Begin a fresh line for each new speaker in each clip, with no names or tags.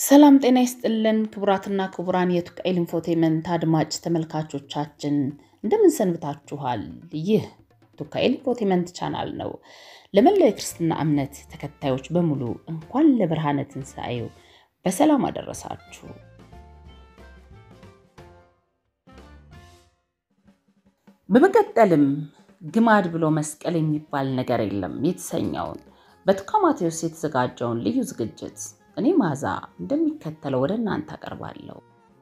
ሰላም ጤና ይስጥልን ክቡራትና ክቡራን ጤና ይስጥልን ክቡራትና ክቡራን የቱቃኤል ኢንፎቴመንት አድማጭ ተመልካቾቻችን እንደምን ሰንብታችኋል? ይህ ቱቃኤል ኢንፎቴመንት ቻናል ነው። ለመላው የክርስትና እምነት ተከታዮች በሙሉ እንኳን ለብርሃነ ትንሣኤው በሰላም አደረሳችሁ። በመቀጠልም ግማድ ብሎ መስቀል የሚባል ነገር የለም የተሰኘውን በቱካ ማቴዎስ የተዘጋጀውን ልዩ ዝግጅት እኔ ማዛ እንደሚከተለው ወደ እናንተ አቀርባለሁ።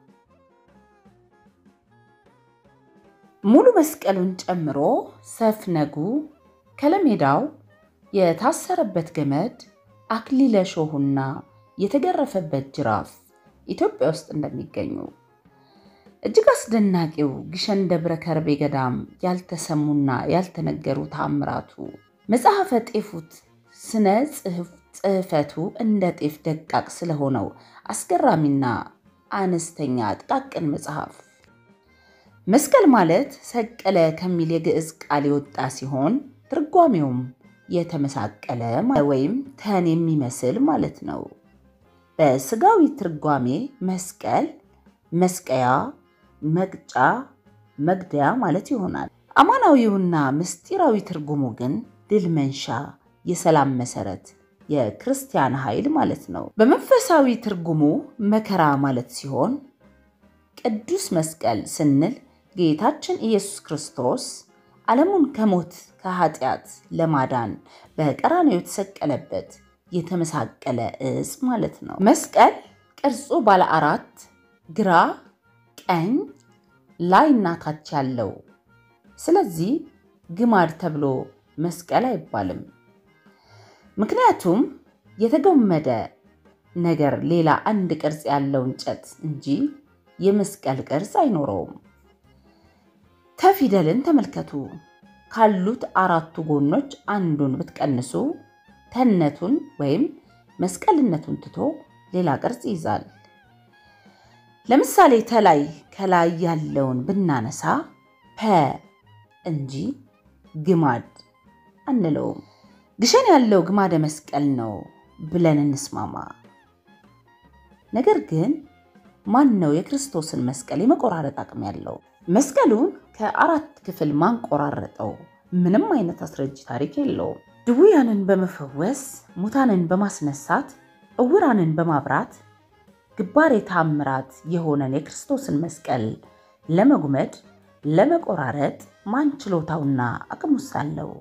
ሙሉ መስቀሉን ጨምሮ ሰፍነጉ፣ ከለሜዳው፣ የታሰረበት ገመድ፣ አክሊለ ሾሁና የተገረፈበት ጅራፍ ኢትዮጵያ ውስጥ እንደሚገኙ እጅግ አስደናቂው ግሸን ደብረ ከርቤ ገዳም ያልተሰሙና ያልተነገሩ ተአምራቱ መጽሐፈ ጤፉት ስነ ጽሕፈቱ እንደ ጤፍ ደቃቅ ስለሆነው አስገራሚና አነስተኛ ጥቃቅን መጽሐፍ መስቀል ማለት ሰቀለ ከሚል የግዕዝ ቃል የወጣ ሲሆን ትርጓሜውም የተመሳቀለ ወይም ተን የሚመስል ማለት ነው። በስጋዊ ትርጓሜ መስቀል መስቀያ፣ መቅጫ፣ መግደያ ማለት ይሆናል። አማናዊውና ምስጢራዊ ትርጉሙ ግን ድል መንሻ፣ የሰላም መሰረት፣ የክርስቲያን ኃይል ማለት ነው። በመንፈሳዊ ትርጉሙ መከራ ማለት ሲሆን ቅዱስ መስቀል ስንል ጌታችን ኢየሱስ ክርስቶስ ዓለሙን ከሞት ከኃጢአት ለማዳን በቀራንዮ የተሰቀለበት የተመሳቀለ ዕፅ ማለት ነው። መስቀል ቅርጹ ባለ አራት ግራ፣ ቀኝ፣ ላይ እና ታች ያለው ስለዚህ ግማድ ተብሎ መስቀል አይባልም። ምክንያቱም የተገመደ ነገር ሌላ አንድ ቅርጽ ያለው እንጨት እንጂ የመስቀል ቅርጽ አይኖረውም። ተፊደልን ተመልከቱ። ካሉት አራቱ ጎኖች አንዱን ብትቀንሱ ተነቱን ወይም መስቀልነቱን ትቶ ሌላ ቅርጽ ይይዛል። ለምሳሌ ተላይ ከላይ ያለውን ብናነሳ ፐ እንጂ ግማድ አንለውም። ግሸን ያለው ግማደ መስቀል ነው ብለን እንስማማ። ነገር ግን ማን ነው የክርስቶስን መስቀል የመቆራረጥ አቅም ያለው? መስቀሉን ከአራት ክፍል ማንቆራረጠው ምንም አይነት አስረጅ ታሪክ የለውም። ድውያንን በመፈወስ ሙታንን በማስነሳት እውራንን በማብራት ግባሬ ተአምራት የሆነን የክርስቶስን መስቀል ለመጉመድ ለመቆራረጥ ማን ችሎታውና አቅሙስ አለው?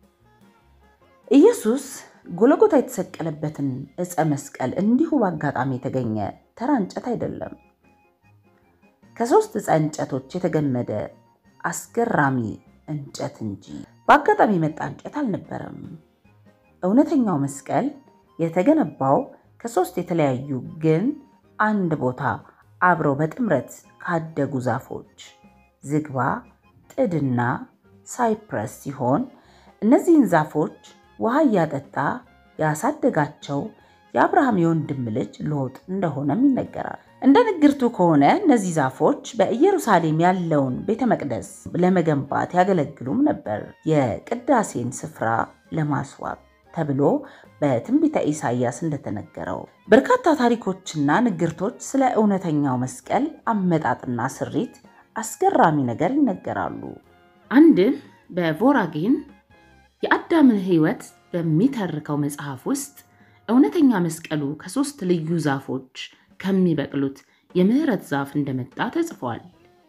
ኢየሱስ ጎለጎታ የተሰቀለበትን ዕፀ መስቀል እንዲሁ በአጋጣሚ የተገኘ ተራ እንጨት አይደለም። ከሶስት ዕፀ እንጨቶች የተገመደ አስገራሚ እንጨት እንጂ በአጋጣሚ የመጣ እንጨት አልነበረም። እውነተኛው መስቀል የተገነባው ከሶስት የተለያዩ ግን አንድ ቦታ አብረው በጥምረት ካደጉ ዛፎች ዝግባ፣ ጥድና ሳይፕረስ ሲሆን እነዚህን ዛፎች ውሃ እያጠጣ ያሳደጋቸው የአብርሃም የወንድም ልጅ ሎጥ እንደሆነም ይነገራል። እንደ ንግርቱ ከሆነ እነዚህ ዛፎች በኢየሩሳሌም ያለውን ቤተ መቅደስ ለመገንባት ያገለግሉም ነበር፣ የቅዳሴን ስፍራ ለማስዋብ ተብሎ በትንቢተ ኢሳይያስ እንደተነገረው። በርካታ ታሪኮችና ንግርቶች ስለ እውነተኛው መስቀል አመጣጥና ስሪት አስገራሚ ነገር ይነገራሉ። አንድ በቮራጌን የአዳምን ሕይወት በሚተርከው መጽሐፍ ውስጥ እውነተኛ መስቀሉ ከሶስት ልዩ ዛፎች ከሚበቅሉት የምህረት ዛፍ እንደመጣ ተጽፏል።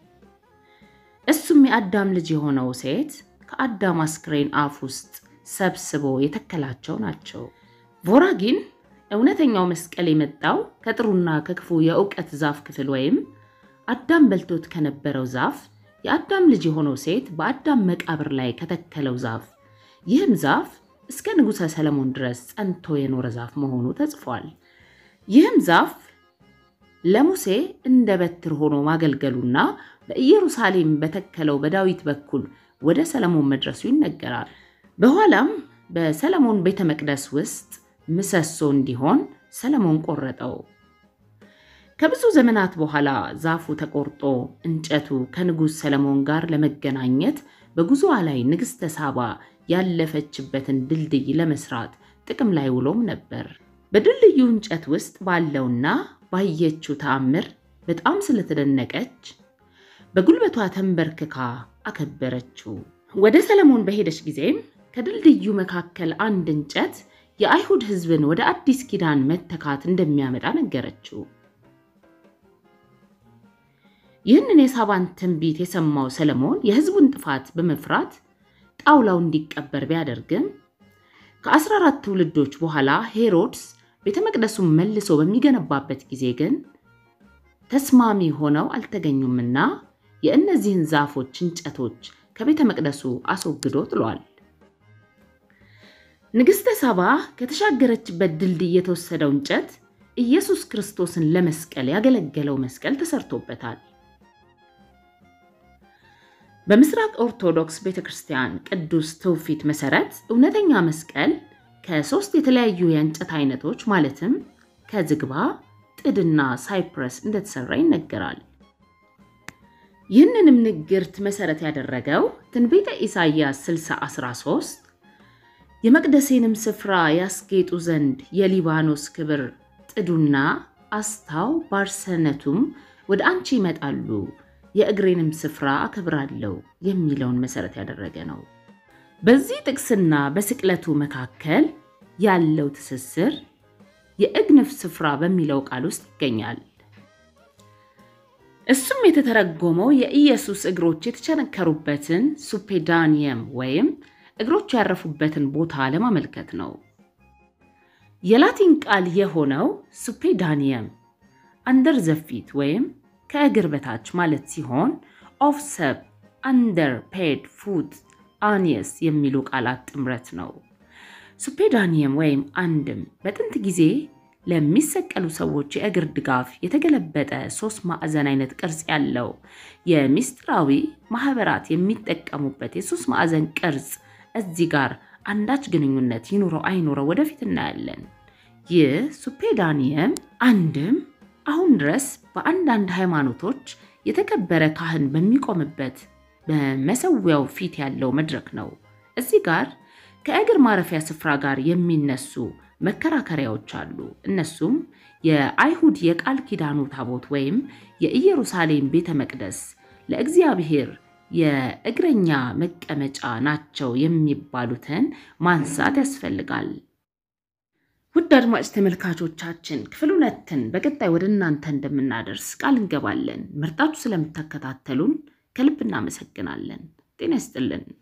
እሱም የአዳም ልጅ የሆነው ሴት ከአዳም አስክሬን አፍ ውስጥ ሰብስቦ የተከላቸው ናቸው። ቮራጊን እውነተኛው መስቀል የመጣው ከጥሩና ከክፉ የእውቀት ዛፍ ክፍል ወይም አዳም በልቶት ከነበረው ዛፍ የአዳም ልጅ የሆነው ሴት በአዳም መቃብር ላይ ከተከለው ዛፍ ይህም ዛፍ እስከ ንጉሠ ሰለሞን ድረስ ጸንቶ የኖረ ዛፍ መሆኑ ተጽፏል። ይህም ዛፍ ለሙሴ እንደ በትር ሆኖ ማገልገሉና በኢየሩሳሌም በተከለው በዳዊት በኩል ወደ ሰለሞን መድረሱ ይነገራል። በኋላም በሰለሞን ቤተ መቅደስ ውስጥ ምሰሶ እንዲሆን ሰለሞን ቆረጠው። ከብዙ ዘመናት በኋላ ዛፉ ተቆርጦ እንጨቱ ከንጉሥ ሰለሞን ጋር ለመገናኘት በጉዞዋ ላይ ንግሥተ ሳባ ያለፈችበትን ድልድይ ለመስራት ጥቅም ላይ ውሎም ነበር። በድልድዩ እንጨት ውስጥ ባለውና ባየችው ተአምር በጣም ስለተደነቀች በጉልበቷ ተንበርክካ አከበረችው። ወደ ሰለሞን በሄደች ጊዜም ከድልድዩ መካከል አንድ እንጨት የአይሁድ ሕዝብን ወደ አዲስ ኪዳን መተካት እንደሚያመጣ ነገረችው። ይህንን የሳባን ትንቢት የሰማው ሰለሞን የሕዝቡን ጥፋት በመፍራት ጣውላው እንዲቀበር ቢያደርግም ከአስራ አራት ትውልዶች በኋላ ሄሮድስ ቤተ መቅደሱን መልሶ በሚገነባበት ጊዜ ግን ተስማሚ ሆነው አልተገኙምና የእነዚህን ዛፎች እንጨቶች ከቤተ መቅደሱ አስወግዶ ጥሏል። ንግሥተ ሳባ ከተሻገረችበት ድልድይ የተወሰደው እንጨት ኢየሱስ ክርስቶስን ለመስቀል ያገለገለው መስቀል ተሰርቶበታል። በምስራቅ ኦርቶዶክስ ቤተ ክርስቲያን ቅዱስ ትውፊት መሰረት እውነተኛ መስቀል ከሶስት የተለያዩ የእንጨት አይነቶች ማለትም ከዝግባ፣ ጥድና ሳይፕረስ እንደተሰራ ይነገራል። ይህንንም ንግርት መሰረት ያደረገው ትንቢተ ኢሳይያስ 60:13 የመቅደሴንም ስፍራ ያስጌጡ ዘንድ የሊባኖስ ክብር ጥዱና አስታው ባርሰነቱም ወደ አንቺ ይመጣሉ የእግሬንም ስፍራ አከብራለሁ የሚለውን መሰረት ያደረገ ነው። በዚህ ጥቅስና በስቅለቱ መካከል ያለው ትስስር የእግንፍ ስፍራ በሚለው ቃል ውስጥ ይገኛል። እሱም የተተረጎመው የኢየሱስ እግሮች የተቸነከሩበትን ሱፔዳኒየም ወይም እግሮቹ ያረፉበትን ቦታ ለማመልከት ነው። የላቲን ቃል የሆነው ሱፔዳኒየም አንደር ዘፊት ወይም ከእግር በታች ማለት ሲሆን ኦፍ ሰብ፣ አንደር፣ ፔድ፣ ፉት፣ አኒየስ የሚሉ ቃላት ጥምረት ነው። ሱፔዳኒየም ወይም አንድም በጥንት ጊዜ ለሚሰቀሉ ሰዎች የእግር ድጋፍ የተገለበጠ ሶስት ማዕዘን አይነት ቅርጽ ያለው የሚስጥራዊ ማህበራት የሚጠቀሙበት የሶስት ማዕዘን ቅርጽ እዚህ ጋር አንዳች ግንኙነት ይኑረው አይኑረው ወደፊት እናያለን። ይህ ሱፔዳኒየም አንድም አሁን ድረስ በአንዳንድ ሃይማኖቶች የተከበረ ካህን በሚቆምበት በመሰዊያው ፊት ያለው መድረክ ነው። እዚህ ጋር ከእግር ማረፊያ ስፍራ ጋር የሚነሱ መከራከሪያዎች አሉ። እነሱም የአይሁድ የቃል ኪዳኑ ታቦት ወይም የኢየሩሳሌም ቤተ መቅደስ ለእግዚአብሔር የእግረኛ መቀመጫ ናቸው የሚባሉትን ማንሳት ያስፈልጋል። ውድ አድማጭ ተመልካቾቻችን ክፍል ሁለትን በቀጣይ ወደ እናንተ እንደምናደርስ ቃል እንገባለን። መርጣችሁ ስለምታከታተሉን ከልብ እናመሰግናለን። ጤና ይስጥልን።